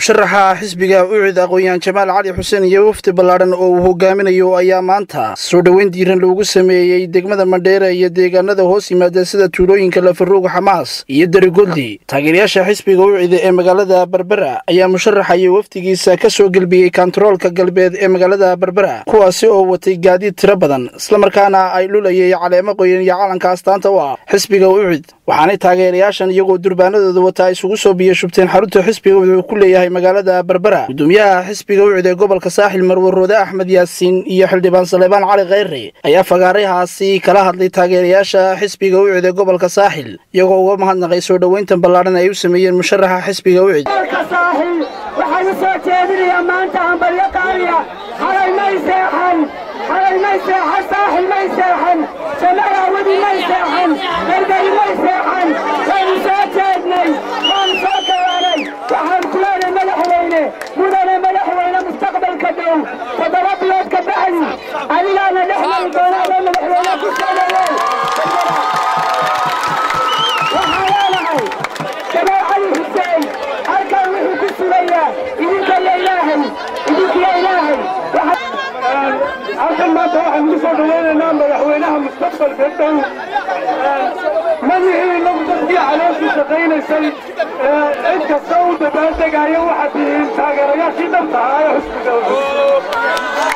musharaxa xisbiga ucid aqoon-yahan jamaal cali xuseen iyo wafdi ballaadhan oo uu hogaaminayo ayaa maanta soo dhoweyn diiran loogu sameeyey degmada mandheera iyo deegaanada hoos yimaada sida tuulooyinka lafaruug xamaas iyo darigoldi taageerayaasha xisbiga ucida ee magaalada berbera ayaa musharaxa iyo wafdigiisa ka soo gelbiyey kontaroolka galbeed ee magaalada berbera kuwaasi oo watay gaadiid tiro badan islamarkaana ay lulayay caleemo qoyan iyo calanka astaanta u ah xisbiga ucid waxaanay taageerayaashan iyagoo durbaanadooda wataa isugu soo biyo shubteen xarunta xisbiga wuxuu ku leeyahay magaalada berbera gudoomiyaha xisbiga ucid ee gobolka saaxil marwaroode axmed yaasiin iyo xildhibaan saleebaan cali kheyre ayaa fagaarahaasi kala hadlay taageerayaasha xisbiga ucid ee gobolka saaxil iyagoo uga mahadnaqay soo dhoweyntan ballaadhan ay u sameeyeen musharaxa xisbiga ucid waxaan u soo jeedinayaa maanta hambalyo qaaliya xalay may seexan xalay may seexan saaxil may seexan jamalaawadi may seexan berberi may seexan waanu soo jeednay waanu soo kawaanay waxaan ku leenay madaxweyne mudane madaxweyne mustaqbalka dhow toddoba bilood ka bacdi adigaana dhex mari doonaada madaxweyne ku soo dhaweey waxaan leenahay jamaal cali xuseen halkan wuxuu ku sugayaa idinka iyo ilaahay idinkiyo ilaahay halkan maanta waxaan ugu soo dhawaynaynaa madaxweynaha mustaqbalka dhow madixii inagu dadkii calooshii shaqaynaysay cid kasta u dabaaldegaayo waxaad tihiin taageerayaashii dhabta ahaa ee xusbiga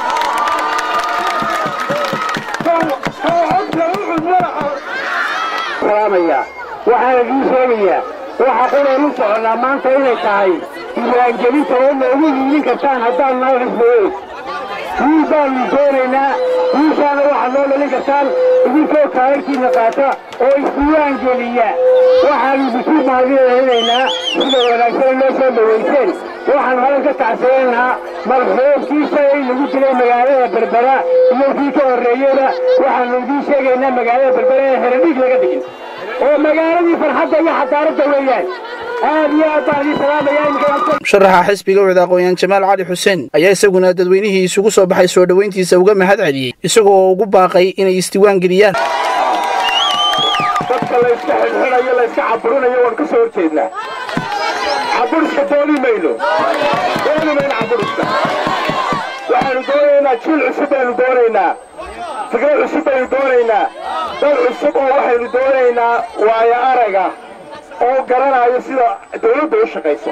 waxaan idiin sheegayaa waxa quraynu soconnaa maanta inay tahay diiwaangelinta oo noogu hiilin kartaan haddaan noo xisbeeyo wiil baanu doonaynaa wiilkaana waxaad noo dhalin kartaan idinkoo kaalarkiina qaata oo isdiiwaan geliya waxaanu bisuur mahadinaynaa sida wanaagsan noo soo dhawayseen waxaanu halan ka tacsanaynaa marxuubkii shalay lagu dilay magaalada berbera iyo kii ka horreeyeyba waxaanu idiin sheegaynaa magaalada berbera ee heradhiig laga dhigin oo magaaladii farxadda iyo xadaaradda weeyaan aad iyo aad baan idin salaamayaa musharaxa xisbiga ucid aqoon-yahan jamaal cali xuseen ayaa isaguna dadweynihii isugu soo baxay soo dhoweyntiisa uga mahad celiyey isagoo ugu baaqay inay isdiiwaan geliyaan dadka layska xidhxidhayo layska caburinayo waan ka soo horjeednaa caburiska dooni mayno dooni mayno caburiska waxaanu doonaynaa jiil cusub baynu doonaynaa fikrad cusub baynu doonaynaa dad cusub oo waxaynu doonaynaa waayo araga oo garanayo sida dawladda u shaqayso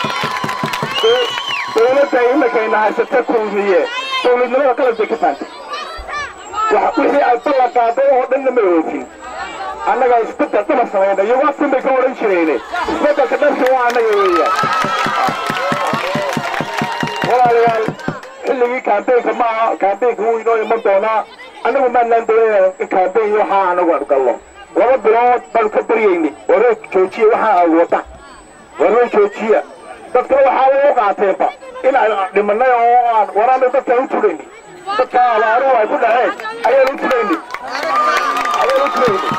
dawladda imakayna haysata kulmiye dawladnimada qalab bay ka faantay wixii ay ballan qaaday oo dhanna ma oofin annagaa isbeddel dhama samayna iyo waasin bay ka odhan jirayne isbeddelka dhanka waa annaga weeyaan walaalayaal xilligii kaambeynka ma aha kaambeynka wuu inoo iman doonaa annagu maanaan doonayna in kaambeyn waxaa annagu aan galno laba bilood baanu ka baryaynay waree joojiya waxaa aad wada waree joojiya dadkana waxaa u qaateenba in aan dhimannay oo aan waraana dadkaan u turaynay dadka alaaruhu ay ku dhaceen ayaan u turaynay ayaan u turaynay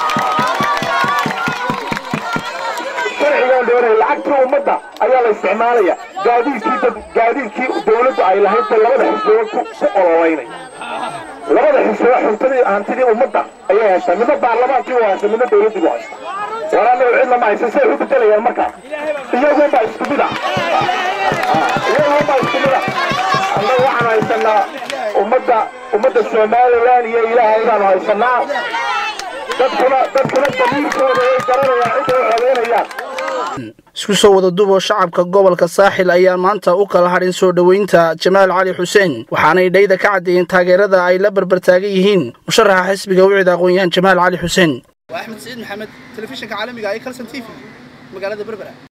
sharcigaan doonaya lacagtii ummadda ayaa la isticmaalaya gaadiidkii dad gaadiidkii dawladdu ay lahayd ba labada xisbood ku ololaynay labada xisbood xuntadii hantidii ummadda ayay haystaa midna baarlamaankii u haysta midna dawladdii u haysta waraana cidna ma haysan say u bedelayaan markaa iyagunbaa isku mid ah iyagunbaa isku mid ah annagu waxaan haysanaa ummadda ummadda somalilan iyo ilaahay baanu haysanaa dadkuna dadkuna damiirkooda ay garanayaan cidda u codaynayaan isku soo wada duuboo shacabka gobolka saaxil ayaa maanta u kala hadhin soo dhoweynta jamaal cali xuseen waxaanay dhayda ka caddeeyeen taageerada ay la barbartaagan yihiin musharaxa xisbiga ucid aqoon-yahan jamaal cali xuseen waa axmed saciid maxamed telefishinka caalamiga ee kalson t v magaalada berbera